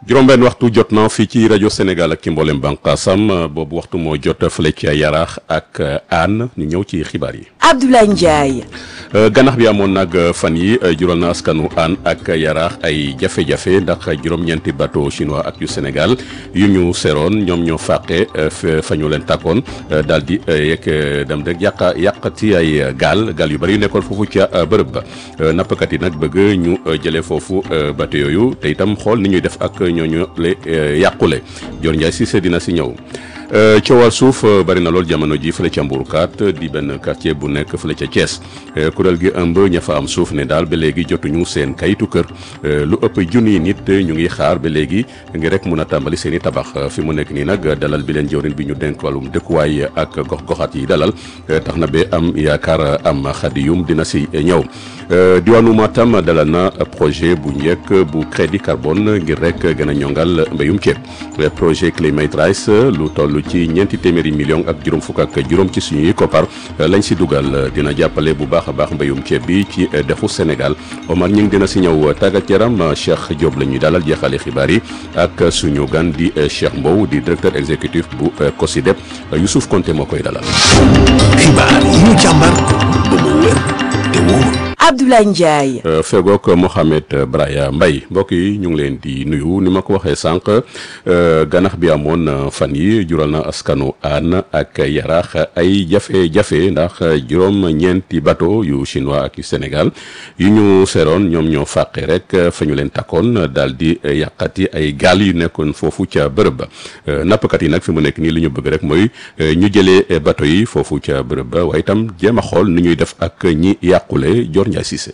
juróom-benn waxtu jot na fii ci rajo Sénégal ak ci mboolem bànqaasam boobu waxtu moo jot fële ci Yaraax ak Hann ñu ñëw ci xibaar yi. Abdoulaye Ndiaye. ganax bi amoon nag fan yi jural na askanu Hann ak Yaraax ay jafe-jafe ndax juróom-ñeenti bateau chinois ak yu Sénégal yu ñu seroon ñoom ñoo fàqe fa ñu leen tàkkoon daal di yegg dem rek yàq yàqati ay gaal gaal yu bari yu nekkoon foofu ca bërëb ba nappkat yi nag bëgg ñu jëlee foofu bateau yooyu te itam xool ni ñuy def ak ñooñu le yàqule Dior Ndiaye Cissé dina si ñëw. coowal suuf bari na lool jamono ji fële ca Mbourkat di benn quartier bu nekk fële ca Thiès kuréel gi ëmb ña fa am suuf ne daal ba léegi jotuñu seen kayitu kër lu ëpp junniy nit ñu ngi xaar ba léegi ngir rek mun a tàmbali seen i tabax fi mu nekk nii nag dalal bi leen jëwrin bi ñu denk wàllum dëkkuwaay ak gox-goxaat yi dalal tax na ba am yaakaar am xadiyum dina si ñëw diwaanu Matam dalal na projet bu njëkk bu crédit carbone ngir rek gën a ñongal mbéyum ceeb projet Climate Rice lu toll ci ñeenti téeméeri million ak juróom fukk ak juróom ci suñuy koppar lañ si dugal dina jàppale bu baax a baax mbéyum ceeb bi ci dexu Sénégal Omar ñi ngi dina si ñëw tàggat yaram Cheikh Diop la ñuy dalal jeexale xibaar yi ak suñu gan di Cheikh Mbow di directeur exécutif bu COSYDEP Youssouf Konté moo koy dalal. xibaar yi ñu càmbar ba mu wér te wóor. Abdoulaye Ndiaye. fegook Mohamed Braya Mbaye mbokk yi ñu ngi leen di nuyu ni ma ko waxee sànq ganax bi amoon fan yi jural na askanu Hann ak Yaraax ay jafe-jafe ndax juróom-ñeenti bateau yu chinois ak yu Sénégal yu ñu seroon ñoom ñoo fàqe rek fa ñu leen takkoon daal di yàqati ay gaal yu nekkoon foofu ca bërëb ba nappkat yi nag fi mu nekk nii li ñu bëgg rek mooy ñu jëlee bateau yi foofu ca bërëb ba waaye itam jéem a xool ni ñuy def ak ñi yàqule Dior Ndiaye Cissé.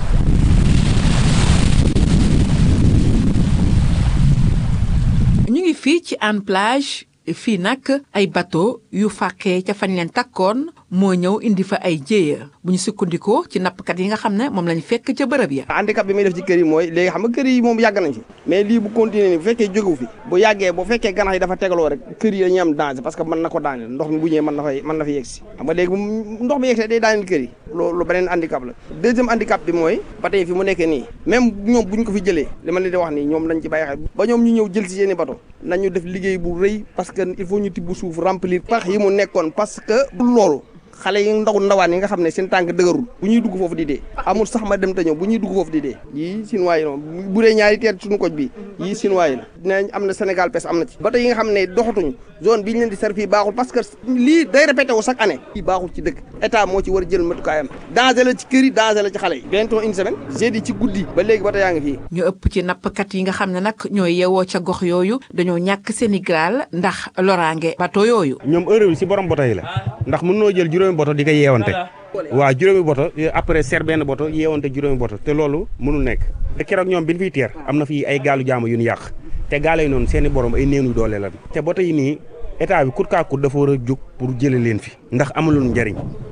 ñu ngi fii ci Hann Plage fii nag ay bateau yu fàqee ca fañ leen takkoon moo ñëw indi fa ay jéeya bu ñu sukkandikoo ci nappkat yi nga xam ne moom lañ fekk ca bërëb ya handicap bi muy def ci kër yi mooy léegi xam nga kër yi moom yàgg nañ fi mais lii bu continuer ni bu fekkee jógewu fi bu yàggee bu fekkee ganax yi dafa tegaloo rek kër yi dañuy am danger parce que mën na ko daaneel ndox mi bu ñëwee mën na fay mën na fa yegg si xam nga léegi bu ndox mi yegg see day daaneel kër yi loolu beneen handicap la deuxième handicap bi mooy ba tey fi mu nekkee nii même ñoom buñ ko fi jëlee li ma leen di wax nii ñoom lañ ci bàyyi xel ba ñoom ñu ñëw jël si seeni bateau nañu def liggéey bu rëy parce que il faut ñu tibb suuf remplir pax yi mu nekkoon parce que loolu xale yi ndaw ndawaan yi nga xam ne seen tànk dëgërul bu ñuy dugg foofu di dee amul sax ma dem te ñëw bu ñuy dugg foofu di dee yii sinuwaay yi noonu bu dee ñaari teer suñu koj bi yii sinuwaay la dinañ am na Sénégal pes am na ci bato yi nga xam ne doxatuñu zone bi ñu leen di servi baaxul parce que lii day répété wu chaque année lii baaxul ci dëkk état moo ci war a jël matukaayam danger la ci kër yi danger la ci xale yi bientôt une semaine jeudi ci guddi ba léegi bato yaa ngi fii ñu ëpp ci nappkat yi nga xam ne nag ñooy yeewoo ca gox yooyu dañoo ñàkk seeni gaal ndax loraange bato yooyu ñoom heure bi si borom boto yi la ndax mën noo jël juróomi boto di ko yeewante waaw juróomi boto après ser benn boto yeewante juróomi boto te loolu mënul nekk te keroog ñoom bi ñu fiy teer am na fii ay gaalu jaamu yu ñu yàq te gaale yi noonu seeni borom ay néew doole la te boto yi nii état bi kut kaa kut dafa war a jóg pour jële leen fi ndax amalul njariñ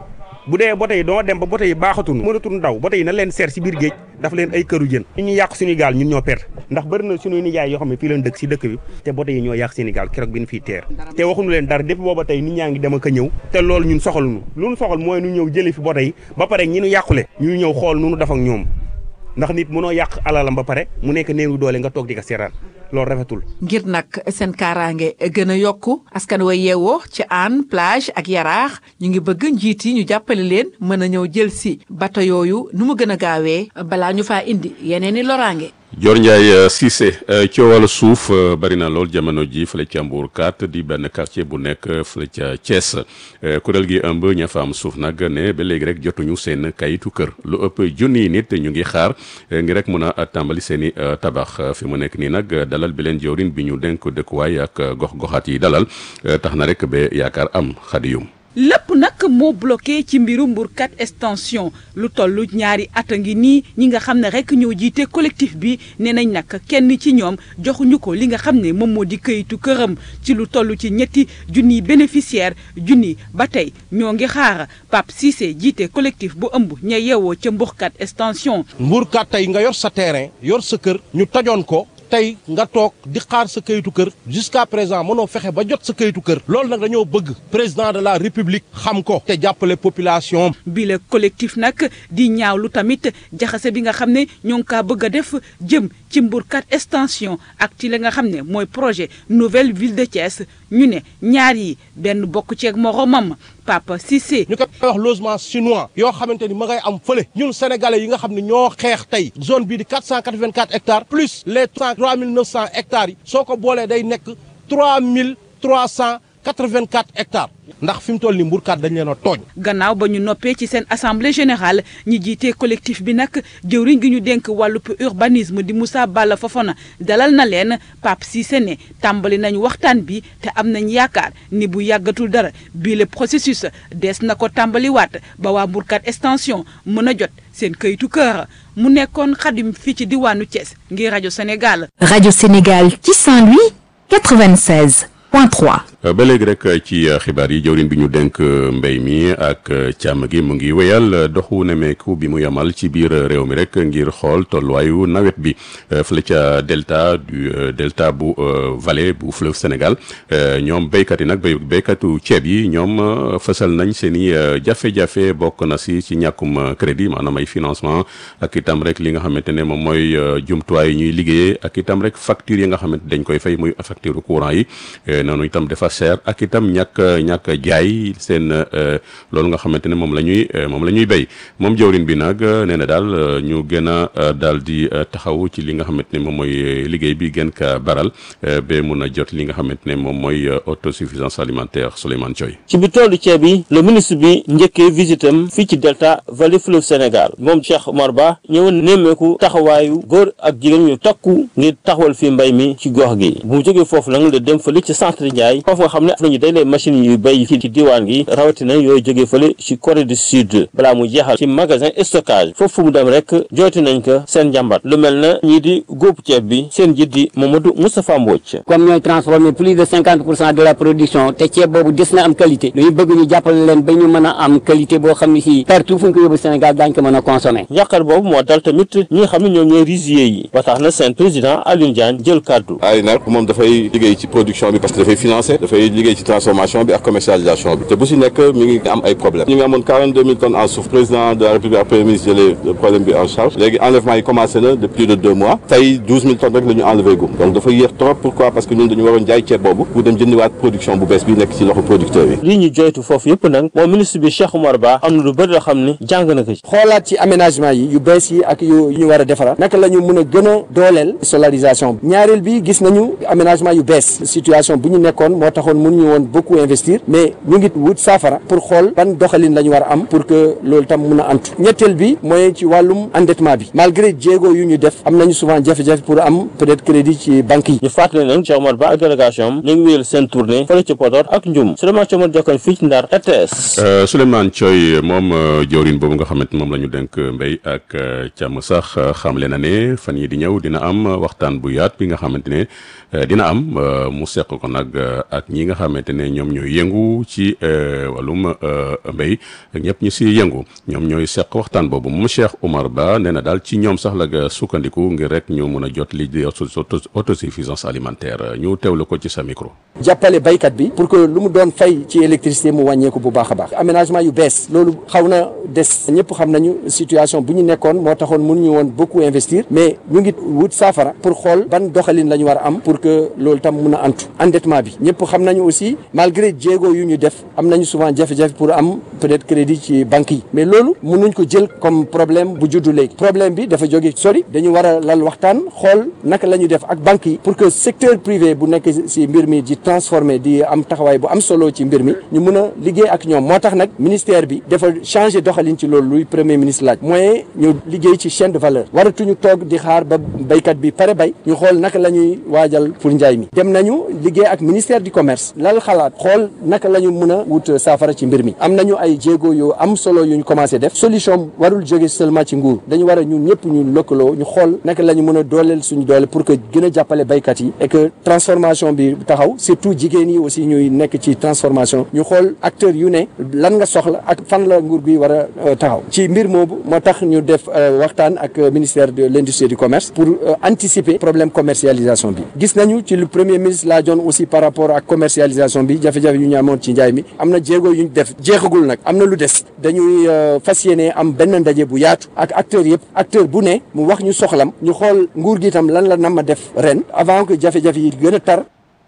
bu dee boto yi doo dem ba boto yi baaxatul mënatul daw boto yi na leen seer si biir géej dafa leen ay këru jën ñu ñu yàq suñuy gaal ñun ñoo perte ndax bëri na suñuy nijaay yoo xam ne fii leen dëkk si dëkk bi te boto yi ñoo yàq seeni gaal keroog bi ñu fiy teer te waxuñu leen dara depuis booba tey nit ñaa ngi dem ak a ñëw te loolu ñun soxaluñu lu ñu soxal mooy nu ñëw jële fi boto yi ba pare ñi ñu yàqule ñu ñëw xool nu ñu def ak ñoom ndax nit mënoo yàq alalam ba pare mu nekk néewu doole nga toog di ko seeraan loolu rafetul. ngir nag seen kaaraange gën a yokku askan wa yeewoo ci Hann plage ak yaraax ñu ngi bëgg njiit yi ñu jàppale leen mën a ñëw jël si bato yooyu nu mu gën a gaawee balaa ñu faa indi yeneen i loraange. Dior Ndiaye Cissé coowal suuf bari na lool jamono ji fële ca Mbourkat di benn quartier bu nekk fële ca Thiès kuréel gi ëmb ña fa am suuf nag ne ba léegi rek jotuñu seen kayitu kër lu ëpp junniy nit ñu ngi xaar ngir rek mun a tàmbali seen i tabax fi mu nekk nii nag dalal bi leen jawrin bi ñu denk dëkkuwaay ak gox-goxaat yi dalal tax na rek ba yaakaar am xadiyum lépp nag moo bloqué ci mbiru Mbourkat extension lu toll ñaari at a ngi nii ñi nga xam ne rek ñoo jiite collectif bi nee nañ nag kenn ci ñoom joxuñu ko li nga xam ne moom moo di këyitu këram ci lu toll ci ñetti junniy bénéficiaire junni ba tey ñoo ngi xaar Pape Cissé jiite collectif bu ëmb ña yeewoo ca Mbourkat extension. Mbourkat tey nga yor sa terrain yor sa kër ñu tojoon ko. tey nga toog di xaar sa kayitu kër jusqu'à présent mënoo fexe ba jot sa kayitu kër loolu nag dañoo bëgg président de la république xam ko te jàppale population bi le collectif nag di ñaawlu tamit jaxase bi nga xam ne ñoo ngi kaa bëgg a def jëm ci Mbourkat extension ak ci la nga xam ne mooy projet nouvelle ville de Thiès ñu ne ñaar yi benn bokk ceeg moromam Papa Cissé. ñu koy wax logement chinois yoo xamante ni ma ngay am fële ñun sénégalais yi nga xam ne ñoo xeex tey zone bii di 484 hectares plus les 3900 hectares yi soo ko boolee day nekk 3384 hectares ndax fi mu toll nii mburkaat dañ leen a tooñ. gannaaw ba ñu noppee ci seen assemblée générale ñi jiitee collectif bi nag jëwriñ gi ñu dénk wàllub urbanisme di Moussa Balla Fofana dalal na leen Pape Cissé ne tàmbali nañu waxtaan bi te am nañ yaakaar ni bu yàggatul dara bii le processus des na ko tàmbaliwaat ba waa mburkaat extension mën a jot seen këyitu kër mu nekkoon xadim fii ci diwaanu Thiès ngir rajo Sénégal. rajo Sénégal ci Saint-Louis 96 point 3. ba léegi rek ci xibaar yi jëwriñ bi ñu dénk mbéy mi ak càmm gi mu ngi wéyal doxu nemeeku bi mu yamal ci biir réew mi rek ngir xool tolluwaayu nawet bi fële ca delta du delta bu vallée bu fleuve Sénégal ñoom béykat yi nag béy béykatu ceeb yi ñoom fësal nañ seen i jafe-jafe bokk na si ci ñàkkum crédit maanaam ay financement ak itam rek li nga xamante ne moom mooy jumtuwaay yi ñuy liggéeyee ak itam rek facture yi nga xamante dañ koy fay muy facture courant yi noonu itam dafa cher ak itam ñàkk ñàkk jaay seen loolu nga xamante ne moom la ñuy moom la ñuy béy moom jawrin bi nag nee na daal ñu gën a daal di taxaw ci li nga xamante ne moom mooy liggéey bi gën ka baral ba mun a jot li nga xamante ne moom mooy autosuffisance alimentaire Souleymane Thioy ci bi toolu ceeb yi le ministre bi njëkkee visitam fii ci delta vallée fleuve Sénégal moom Cheikh Omar Ba ñëwoon nemmeeku taxawaayu góor ak jigéen ñu takku ngir taxawal fi mbay mi ci gox gi bu mu jógee foofu nag la dem fële ci centre Ndiaye foofu nga xam ne nañu day lay machines yu béy ci diwaan gi rawatina yooyu jógee fële ci Corée du Sud balaa mu jeexal ci magasin stockage foofu mu dem rek jooti nañ ko seen njàmbat lu mel na ñii di góob ceeb bi seen jiit di Mamadou Moustapha Mbodj comme ñooy transformer plus de cinquante pour cent de la production te ceeb boobu des na am qualité dañu bëgg ñu jàppale leen ba ñu mën a am qualité boo xam ne si partout fu ñu ko yóbbu Sénégal daañu ko mën a consommer njàqar boobu moo dal tamit ñi nga xam ne ñoom ñooy rizier yi ba tax na seen président Alioune Diagne jël kàddu ay nag moom dafay liggéey ci production bi parce que dafay financer dafay liggéey ci transformation bi ak commercialisation bi te bu si nekk mi ngi am ay problème ñu ngi amoon 42 000 tonnes en suuf président de la république ak premier ministre jëlee le problème bi en charge léegi enlèvement yi commencé na de plus de deux mois tey 12 000 tonnes rek la ñu enlevé gum donc dafa yéex trop pourquoi parce que ñun dañu waroon jaay ceeb boobu pour dem jëndiwaat production bu bees bi nekk ci loxo producteur yi lii ñu joytu foofu yëpp nag moom ministre bi Cheikh Oumar Ba am na lu bëri loo xam ne jàng na ko ci xoolaat ci aménagement yi yu bees yi ak yu ñu war a defaraat naka la ñu mën a gën a dooleel solarisation bi ñaareel bi gis nañu aménagement yu bees situation bu ñu nekkoon moo taxoon mënuñu woon beaucoup investir mais ñu ngi wut saafara pour xool ban doxalin la ñu war a am pour que loolu tam mun a antu ñetteel bi mooy ci wàllum endettement bi malgré jéego yu ñu def am nañu souvent jafe-jafe pour am peut-être crédit ci banques yi ñu fàttali nag Cheikh Oumar Ba ak délégation am ñu ngi wéyal seen tournée fële ci Podor ak Ndioum Souleymane Thiomar Jokone fii ci Ndar RTS Souleymane Thioy moom jawrin boobu nga xamante moom la ñu dénk mbéy ak càmm sax xamle na ne fan yi di ñëw dina am waxtaan bu yaat bi nga xamante ne dina am mu seq ko nag ak ñi nga xamante ne ñoom ñooy yëngu ci wàllum mbéy ak ñëpp ñi si yëngu ñoom ñooy seq waxtaan boobu moom Cheikh Oumar Ba nee na daal ci ñoom sax la sukkandiku ngir rek ñu mun a jot li di autosuffisance alimentaire ñu teewlu ko ci sa micro. jàppale baykat bi pour que lu mu doon fay ci électricité mu wàññeeku bu baax a baax aménagement yu bees loolu xaw na des ñëpp xam nañu situation bu ñu nekkoon moo taxoon mënuñu woon beaucoup investir mais ñu ngi wut saafara pour xool ban doxalin la ñu war a am pour que loolu tam mun a antu endettement bi ñëpp xam nañu aussi malgré jéego yu ñu def am nañu souvent jafe-jafe pour am peut-être crédit ci banques yi mais loolu mënuñ ko jël comme problème bu juddu léegi problème bi dafa jóge sori dañu war a lal waxtaan xool naka la ñu def ak banques yi pour que secteur privé bu nekk si mbir mi di transformer di am taxawaay bu am solo ci mbir mi ñu mun a liggéey ak ñoom moo tax nag ministère bi dafa changer doxalin ci loolu luy premier ministre laaj mooy ñu liggéey ci chaîne de valeur waratuñu toog di xaar ba béykat bi pare bay ñu xool naka la ñuy waajal pour njaay mi dem nañu liggéey ak ministère du commerce commerce lal xalaat xool naka la ñu mën a wut saafara ci mbir mi am nañu ay jéego yu am solo yu ñu commencé def solution warul jóge seulement ci nguur dañu war a ñun ñëpp ñu lëkkaloo ñu xool naka la ñu mën a dooleel suñu doole pour que gën a jàppale baykat yi et que transformation bi taxaw surtout jigéen yi aussi ñuy nekk ci transformation ñu xool acteurs yu ne lan nga soxla ak fan la nguur gi war a taxaw ci mbir moomu moo tax ñu def waxtaan ak ministère de l'industrie et du commerce pour anticiper problème commercialisation bi gis nañu ci le premier ministre laa joon aussi par rapport ak commercialisation bi jafe-jafe yu ñu amoon ci njaay mi am na jéego yu ñu def jeexagul nag am na lu des dañuy fas yéene am benn ndaje bu yaatu ak acteurs yëpp acteur bu ne mu wax ñu soxlam ñu xool nguur gi itam lan la nam ma def ren avant que jafe-jafe yi gën a tar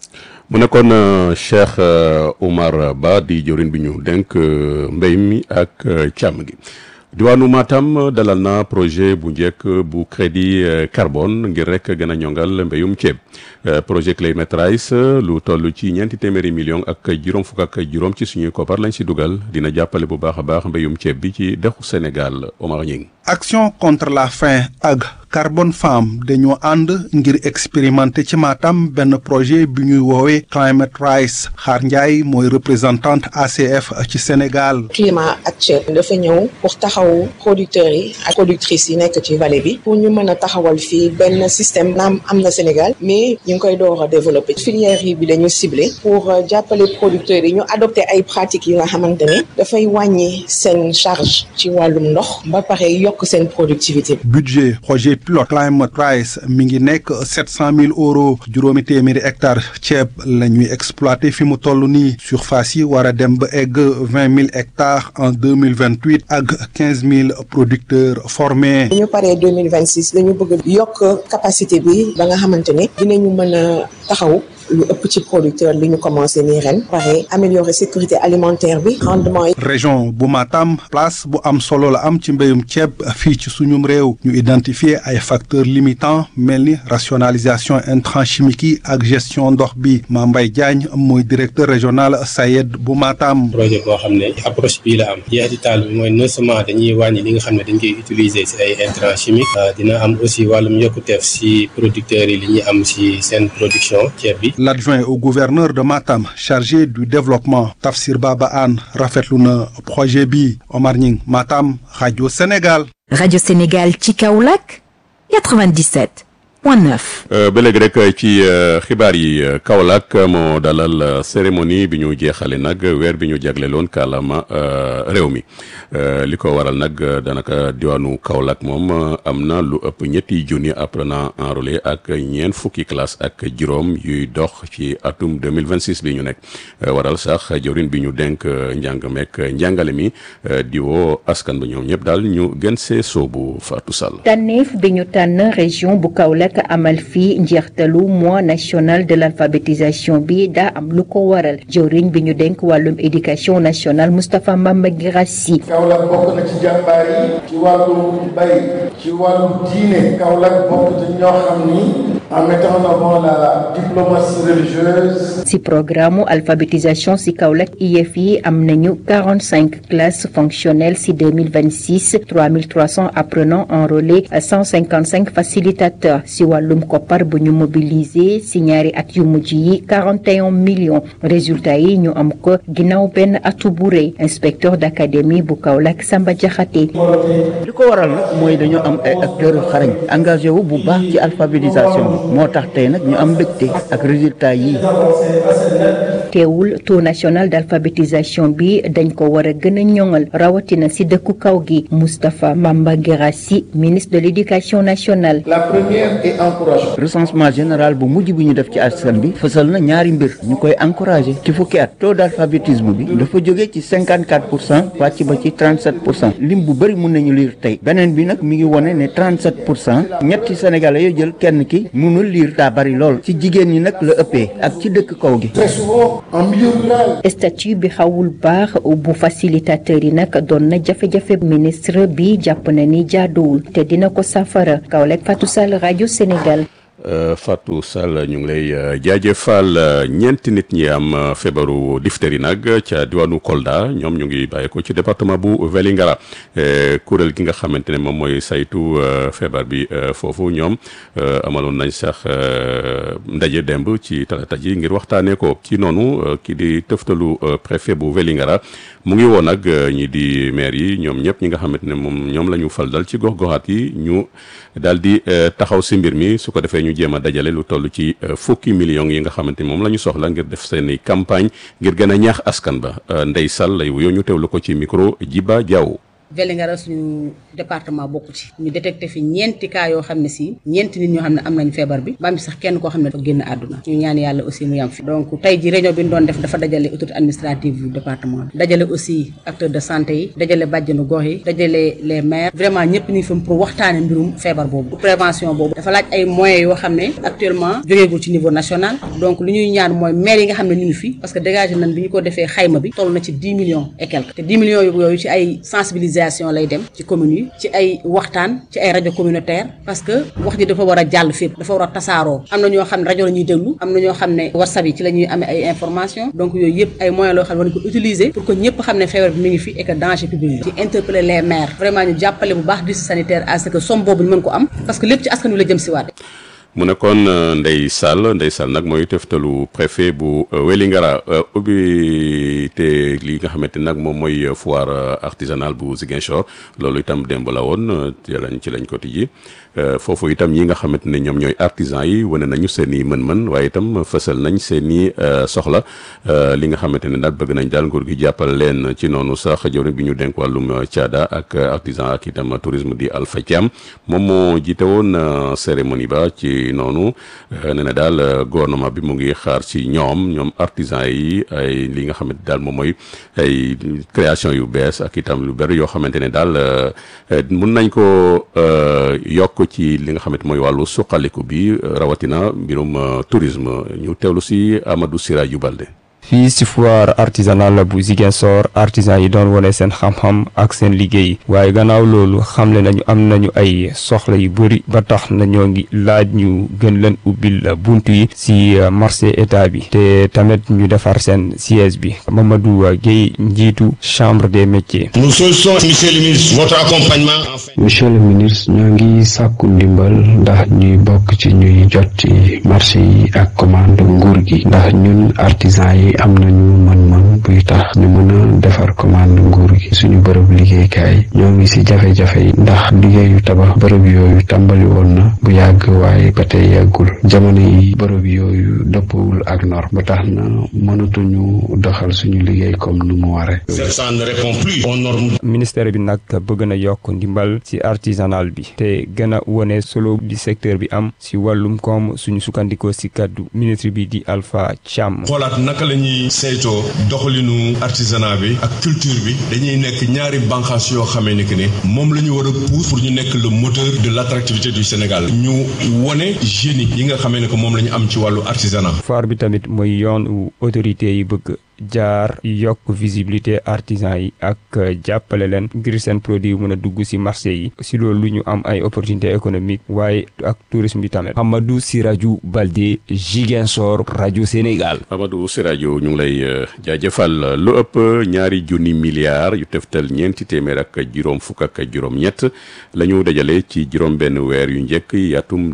mu nekkoon Cheikh Oumar Ba di jëwriñ bi ñu dénk mbéy mi ak càmm gi diwaanu Matam dalal na projet bu njëkk bu crédit carbone ngir rek gën a ñongal mbéyum ceeb projet Climate Rice lu toll ci ñeenti téeméeri million ak juróom fukk ak juróom ci suñuy koppar lañ si dugal dina jàppale bu baax a baax mbéyum ceeb bi ci dexu Sénégal Omar Ñing action contre la faim ak Carbone Farm dañoo ànd ngir expérimenter ci Matam benn projet bi ñuy woowee Climate Rice Xaar Ndiaye mooy représentante ACF ci Sénégal. climat actuel dafa ñëw pour taxaw producteurs yi ak productrices yi nekk ci vallée bi pour ñu mën a taxawal fii benn système naam am na Sénégal mais ñu ngi koy door a développer filière yi bi dañu ciblé pour jàppale producteurs yi ñu adopté ay pratiques yi nga xamante ne dafay wàññi seen charge ci wàllum ndox ba pare yokk seen productivité. budget projet pilote Climate Rice mi ngi nekk sept cent mille euros juróomi téeméeri hectares ceeb la ñuy exploité fi mu toll nii surface yi war a dem ba egg vingt mille hectares en deux mille vingt huit ak quinze mille producteurs formés. bu ñu paree deux mille vingt six dañu bëgg yokk capacité bi ba nga xamante ne dinañu mën a taxaw. lu ëpp ci producteur li ñu commencé nii ren pare améliorer sécurité alimentaire bi rendement yi. région bu Matam place bu am solo la am ci mbéyum ceeb fii ci suñum réew ñu identifier ay facteurs limitants mel ni rationalisation intrants chimiques yi ak gestion ndox bi Mambay Diagne mooy directeur régional SAED bu Matam. projet boo xam ne approche bii la am jeexital bi mooy non seulement dañuy wàññi li nga xam ne dañ koy utiliser si ay intrants chimiques dina am aussi wàllum yokkuteef si producteurs yi li ñuy am si seen production ceeb bi. L'adjoint au gouverneur de Matam chargé du développement Tafsir Baba Anne rafetlu na projet bi Omar Ñing Matam rajo Sénégal. Radio Sénégal ci Kaolack 97 point 9. ba léegi rek ci xibaar yi Kaolack moo dalal cérémonie bi ñu jeexale nag weer bi ñu jagleloon kàllaama réew mi li ko waral nag daanaka diwaanu Kaolack moom am na lu ëpp ñetti junni apprenant enrôlé ak ñeent fukki classe ak juróom yuy dox ci atum 2026 bi ñu nekk waral sax jawrin bi ñu dénk njàng mekk njàngale mi di woo askan ba ñoom ñëpp daal ñu gën see soobu Fatou Sall. tànneef bi ñu tànn région bu Kaolack amal fii njeextalu mois national de l'alphabétisation bi daa am lu ko waral jëwriñ bi ñu dénk wàllum éducation nationale Moustapha Mamba Guirassy Kaolack bokk na ci jàmbaar yi ci wàllu bay ci wàllu diine Kaolack bokk ci ñoo xam ni en mettant en avant la diplomatie religieuse ci programme alphabétisation ci Kaolack IEF yi am nañu 45 classes fonctionnelles ci 2026 3300 apprenants enrôlés 155 facilitateurs ci wàllum koppar bu ñu mobiliser ci ñaari at yu mujj yi 41 millions résultats yi ñu am ko ginnaaw benn atu bu rëy inspecteur d'académie bu Kaolack Samba Diakhaté li ko waral nag mooy dañoo am ay acteurs yu xarañ engagé wu bu baax ci alphabétisation bi moo tax tey nag ñu am mbégte ak résultats yi teewul taux national d'alphabétisation bi dañ ko war a gën a ñoŋal rawatina ci dëkku kaw gi Moustapha Mamba Guirassy ministre de l'éducation nationale la première est encourageante recensement général bu mujj bi ñu def ci askan bi fësal na ñaari mbir ñu koy encouragé ci fukki at taux d'alphabétisme bi dafa jóge ci 54 pour cent wàcc ba ci 37 pour cent lim bu bëri mun nañu lire tey beneen bi nag mi ngi wone ne 37 pour cent ñetti sénégalais yoo jël kenn ki mënul lire daa bari lool ci jigéen ñi nag la ëppee ak ci dëkk kaw gi très souvent en milieu rural statut bi xawul baax bu facilitateur yi nag doon na jafe-jafe ministre bi jàpp na ni jaaduwul te dina ko safara Kaolack Fatou Sall rajo Sénégal Fatou Sall ñu ngi lay jaajëfal ñeenti nit ñi am feebaru diphtérie nag ca diwaanu Kolda ñoom ñu ngi bàyyi ko ci département bu Vélingara kuréel gi nga xamante ne moom mooy saytu feebar bi foofu ñoom amaloon nañ sax ndaje demb ci talaata ji ngir waxtaanee ko ci noonu ki di tëftalu préfet bu Vélingara mu ngi woon nag ñi di maire yi ñoom ñëpp ñi nga xamante ne moom ñoom la ñu fal dal ci gox-goxaat yi ñu daal di taxaw si mbir mi su ko defee ñu jéem a dajale lu toll ci fukki millions yi nga xamante ni moom la ñu soxla ngir def seen i campagne ngir gën a ñaax askan ba Ndeye Sall lay wuyoo ñu teewlu ko ci micro Jiba Diaw. Vélingara suñu département bokku ci ñu détecté fi ñeenti cas yoo xam ne si ñeenti nit ñoo xam ne am nañ feebar bi ba am sax kenn koo xam ne dafa génn àdduna ñu ñaan yàlla aussi mu yam fi donc tey ji réunion bi ñu doon def dafa dajale autorité administrative du département bi dajale aussi acteurs de santé yi dajale bàjjenu gox yi dajale les maires vraiment ñëpp ñu fi pour waxtaane mbirum feebar boobu pour prévention boobu dafa laaj ay moyens yoo xam ne actuellement jógeegul ci niveau national donc li ñuy ñaan mooy maires yi nga xam ne ñu ngi fi parce que dégagé nañ bi ñu ko defee xayma bi toll na ci 10 millions et quelques te 10 millions yooyu ci ay sensibilisation lay dem ci communes yi ci ay waxtaan ci ay rajo communautaire parce que wax ji dafa war a jàll fépp dafa war a tasaaroo am na ñoo xam ne rajo la ñuy déglu am na ñoo xam ne whatsapp yi ci la ñuy amee ay information donc yooyu yëpp ay moyens loo xam ne war nañ ko utiliser pour que ñëpp xam ne feebar bi mi ngi fi et que danger public la ci interpeller les maires vraiment ñu jàppale bu baax district sanitaire à ce que somme boobu ñu mën ko am parce que lépp ci askan wi la jëm si waat mu nekkoon Ndeye Sall Ndeye Sall nag mooy teftalu préfet bu Wélingara ubbi te li nga xamante nag moom mooy foire artisanale bu Ziguinchor loolu itam démb la woon ci lañ ci lañ ko tijji foofu itam ñi nga xamante ne ñoom ñooy artisan yi wane nañu seen i mën-mën waaye itam fësal nañ seen i soxla li nga xamante ne daal bëgg nañ daal nguur gi jàppal leen ci noonu sax jëwriñ bi ñu dénk wàllum caada ak artisan ak itam tourisme di Alpha Thiam moom moo jiite woon cérémonie ba ci noonu nee na daal gouvernement bi mu ngi xaar ci ñoom ñoom artisan yi ay li nga xamante daal moom mooy ay création yu bees ak itam lu bëri yoo xamante ne daal mun nañ ko yokk ci li nga xamante mooy wàllu suqaliku bi rawatina mbirum tourisme ñu teewlu si Amadou Siraju Balde fii si foire artisanale bu Ziguinchor artisan yi doon wone seen xam-xam ak seen liggéey waaye gannaaw loolu xamle nañu am nañu ay soxla yu bëri ba tax na ñoo ngi laaj ñu gën leen ubbil bunt yi si marché état bi te tamit ñu defar seen siège bi Mamadou Guèye njiitu chambre des métiers. nous sollicitons monsieur le ministre votre accompagnement. monsieur le ministre ñoo ngi sàkku ndimbal ndax ñuy bokk ci ñuy jot ci marché yi ak commande nguur gi ndax ñun artisan yi. am nañu mën-mën buy tax ñu mën a defar commande nguur gi suñu bërëb liggéeykaay ñoo ngi ci jafe-jafe yi ndax liggéeyu tabax bërëb yooyu tàmbali woon na bu yàgg waaye ba tey yàggul jamono yi bërëb yooyu dëppawul ak norme ba tax na mënatuñu doxal suñu liggéey comme nu mu ware ça ne répond plus aux normes. ministère bi nag bëgg na yokk ndimbal ci artisanal bi te gën a wone solo bi secteur bi am ci wàllum koom suñu sukkandikoo ci kàddu ministre bi di Alpha Thiam. xoolaat naka la ñuy saytoo doxalinu artisanat bi ak culture bi dañuy nekk ñaari bànqaas yoo xamee ni que ne moom la ñu war a pousse pour ñu nekk le moteur de l' attractivité du Sénégal ñu wone génie yi nga xamee ne que moom la ñu am ci wàllu artisanat. foire bi tamit mooy yoon wu autorité yi bëgg. jaar yokk visibilité artisan yi ak jàppale leen ngir seen produit yu mën a dugg ci marché yi ci loolu ñu am ay opportunité économique waaye ak tourisme bi tamit Amadou Siraju Balde Ziguinchor rajo Sénégal Amadou Siraju ñu ngi lay jaajëfal lu ëpp ñaari junni milliards yu teftal ñeenti téeméer ak juróom fukk ak juróom ñett la ñu dajale ci juróom benn weer yu njëkk yi atum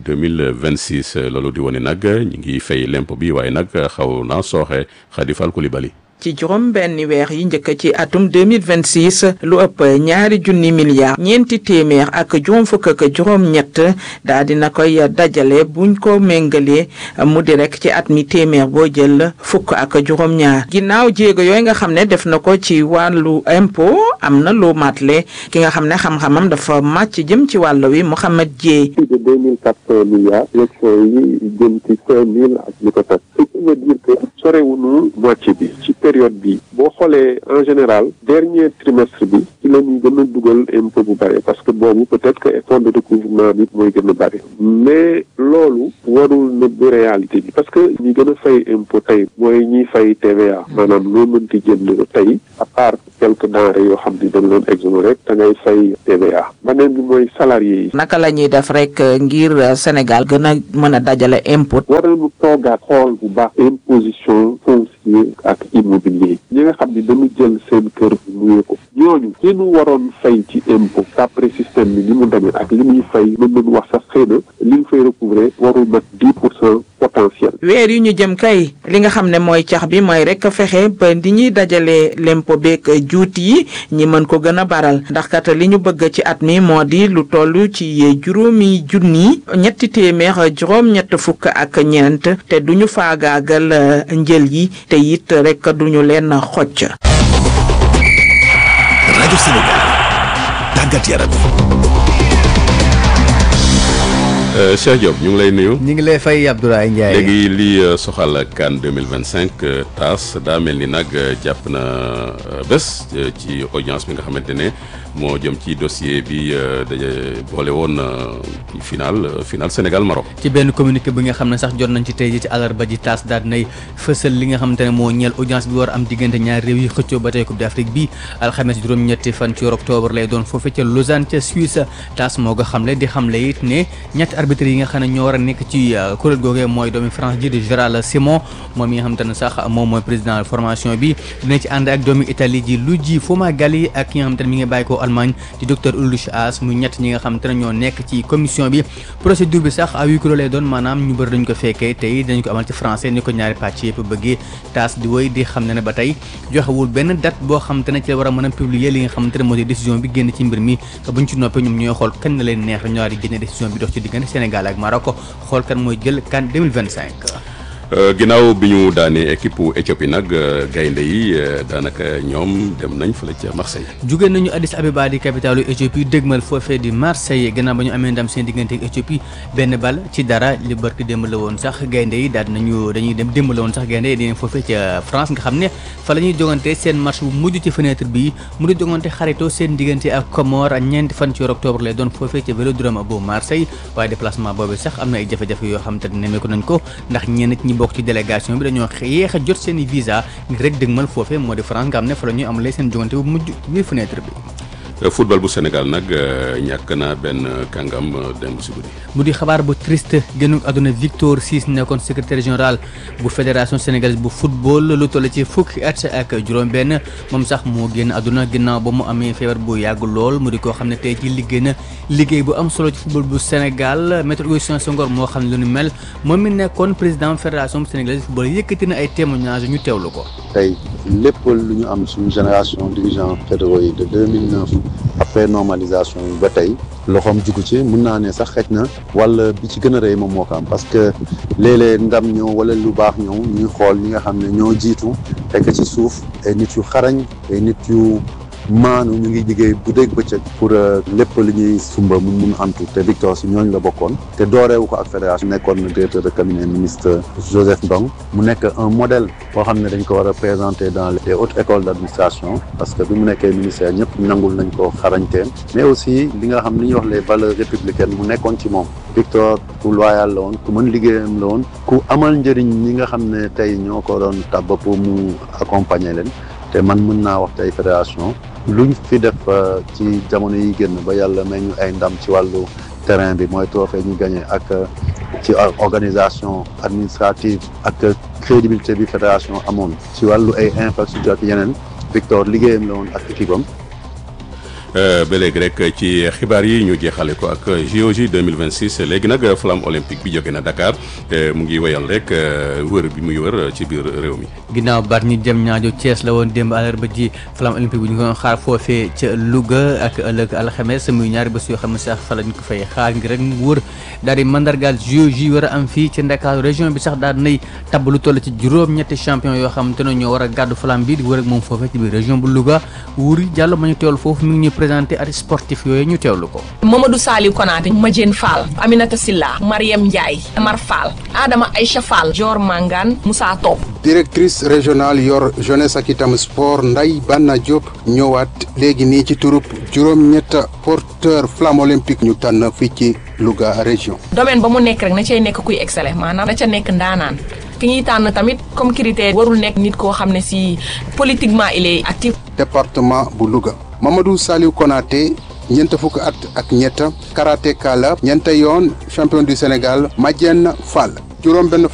2026 loolu di wone nag ñu ngi fay lempo bi waaye nag xaw naa sooxe Khadifal Koulibaly ci juróom benn weer yi njëkk ci atum 2026 lu ëpp ñaari junni milliards ñeenti téeméer ak juróom fukk ak juróom ñett daa dina koy dajale buñ ko méngalee mu di rek ci at mi téeméer boo jël fukk ak juróom ñaar ginnaaw jéego yooyu nga xam ne def na ko ci wàllu impôt am na lu matle ki nga xam ne xam-xamam dafa màcc jëm ci wàll wi Mouhamed Dieye plus de deux mille quatre cent milliards élection yi jëm ci cinq mille ak li ko tax ce qui veut dire que sorewuñu moitié bi ci période bi boo xoolee en général dernier trimestre bi ci la ñuy gën a dugal impôt bu bëri parce que boobu peut-être que effort de recouvrement bi mooy gën a bëri mais loolu warul nëbb réalité bi parce que ñi gën a fay impôt tey mooy ñiy fay TVA maanaam loo mënti jënd tey à part quelques denrées yoo xam ni dañ leen exonéré te ngay fay TVA beneen bi mooy salarié yi naka la ñuy def rek ngir Sénégal gën a mën a dajale impôt war nañu toogaat xool bu baax imposition foncier ak immobilier ñi nga xam ni dañu jël seen kër luye ko ñooñu li ñu waroon fay ci impôt d'après système bi ni mu demee ak li muy fay mën nañu wax sax xëy na li ñu fay recouvrer warul mat dix pour cent potentiel weer yu ñu jëm kay li nga xam ne mooy cax bi mooy rek fexe ba di ñuy dajale lempo beeg juuti yi ñi mën ko gën a baral ndax kat li ñu bëgg ci at mi moo di lu toll ci juróomi junni ñetti téeméer juróom ñett fukk ak ñeent te duñu faagaagal njël yi te it rek duñu leen xocc rajo Sénégal tàggat yaram Cheikh Diop ñu ngi lay nuyu. ñu ngi lay fay Abdoulaye Ndiaye. léegi li soxal CAN 2025 TAS daa mel ni nag jàpp na bés ci audience bi nga xamante ne moo jëm ci dossier bi daje boole woon final final Sénégal Maroc. ci benn communiqué bi nga xam ne sax jot nañ ci tey ji ci àllarba ji TAS daal nay fësal li nga xamante ne moo ñeel audience bi war am diggante ñaari réew yi xëccoo ba tey Coupe d'Afrique bi alxames juróom-ñetti fan ci octobre lay doon foofee ca Lausanne ca Suisse TAS moo ko xamle di xamle it ne ñetti arbitre yi nga xam ne ñoo war a nekk ci kuréel googee mooy doomi France ji di Gérald Simon moom mi nga xamante ne sax moom mooy président formation bi dina ci ànd ak doomi Italie ji Luigi Fumagalli ak ki nga xamante ne mi ngi bàyyi ko Allemagne di docteur Ulrich Haas mu ñett ñi nga xamante ne ñoo nekk ci commission bi procédure bi sax à huis clos lay doon maanaam ñu bëri dañu ko fekkee tey dañu ko amal ci français ni ko ñaari pàcc yëpp bëggee taas di woy di xam ne ne ba tey joxewul benn date boo xamante ne ci la war a mën a publier li nga xamante ne moo di décision bi génn ci mbir mi buñ ci noppee ñoom ñooy xool kan na leen neex ñoo war a génne décision bi dox ci diggante Sénégal ak Maroc xool kan mooy jël CAN 2025 ginnaaw bi ñu daanee équipe Éthiopie nag gaynde yi daanaka ñoom dem nañ fële ca Marseille. jóge nañu Addis Abeba di capitalu Éthiopie dégmal foofee di Marseille gannaaw ba ñu amee ndam seen diggante ak Éthiopie benn bal ci dara li barki démb la woon sax gaynde yi daal nañu dañuy dem démb la woon sax gaynde yi dinañ foofee ca France nga xam ne fa la ñuy jogante seen match bu mujj ci fenêtre bi mu di jogante xaritoo seen diggante ak Comores ñeenti fan ci octobre lay doon foofee ca Vélodrome bu Marseille waaye déplacement boobu sax am na ay jafe-jafe yoo xam te ne nemmeeku nañ ko ndax ñenn ñi bokk ci délégation bi dañoo yéex a jot seen i visa ngir rek dëgmal foofee moo di France nga xam ne fa la ñuy amalee seen jogante bu mujj biir fenêtre bi football bu Sénégal nag ñàkk na benn kàngam démb si guddi. mu di xabaar bu triste génn àdduna Victor Ciss nekkoon secrétaire général bu fédération sénégalaise bu football lu toll ci fukki at ak juróom-benn moom sax moo génn àdduna ginnaaw ba mu amee feebar bu yàgg lool mu di koo xam ne tey ci liggéey na liggéey bu am solo ci football bu Sénégal maître Augustin Senghor moo xam ne lu ni mel moom mi nekkoon président fédération sénégalaise de football yëkkati na ay témoignages ñu teewlu ko. tey lépp lu ñu am suñu génération dirigeants fédéraux yi de 2009 après normalisation yi ba tey loxoom jugu ci mun naa ne sax xëj na wala bi ci gën a rëy moom moo ko am parce que léeg-léeg ndam ñëw wala lu baax ñëw ñuy xool ñi nga xam ne ñoo jiitu fekk ci suuf ay nit yu xarañ ay nit yu maanu ñu ngi liggéey bu dégg bëccëg pour lépp li ñuy sumba mun mun antu te Victor si ñooñu la bokkoon te dooreewu ko ak fédération nekkoon na directeur de cabinet ministre Joseph Ndong mu nekk un modèle boo xam ne dañ ko war a présenter dans les hautes écoles d' administration parce que bi mu nekkee ministère ñëpp nangul nañ ko xarañteem mais aussi li nga xam li ñuy wax les valeurs républicaines mu nekkoon ci moom Victor ku loyal la woon ku mën liggéeyam la woon ku amal njëriñ ñi nga xam ne tey ñoo ko doon tàbb pour mu accompagner leen te man mën naa wax tey fédération luñ fi def ci jamono yi génn ba yàlla may ñu ay ndam ci wàllu terrain bi mooy trophée ñu gagné ak ci organisation administrative ak crédibilité bi fédération amoon ci wàllu ay infrastructure ak yeneen Victor liggéeyam la woon ak équipe am ba léegi rek ci xibaar yi ñu jeexale ko ak JOJ 2026 léegi nag flamme olympique bi jóge na Dakar mu ngi wéyal rek wër bi muy wër ci biir réew mi. ginnaaw baat ñi jëm ñaajo Thiès la woon démb àllarba ji flamme olympique bi ñu ko xaar foofee ca Louga ak ëllëg alxames muy ñaari bés yoo xam ne sax fa lañ ko fay xaar ngir rek mu wër daal di mandargaal JOJ war a am fii ci Dakar région bi sax daal nay tabb lu toll ci juróom-ñetti champion yoo xam te ne ñoo war a gàddu flamme bi di wër ak moom foofee ci biir région bu Louga Wuri Diallo ma ñu teewal foofu mi ngi ñuy présenté at sportif yooyu ñu teewlu ko. Mamadou Saliou Konaté Madiène Fall Aminata Silla Mariam Ndiaye Mar Fall Adama Aïcha Fall Dior Mangane Moussa Top directrice régionale yor jeunesse ak itam sport Nday Banna Diop ñëwaat léegi nii ci turub juróom-ñett porteur flamme olympique ñu tànn fii ci Louga région. domaine ba mu nekk rek na cay nekk kuy excellent maanaam na ca nekk ndaanaan ki ñuy tànn tamit comme critère warul nekk nit koo xam ne si politiquement il est actif. département bu Louga Mamadou Saliou Konaté ñeent fukk at ak ñett karatéka la ñeent yoon champion du Sénégal Madiène Fall juróom benn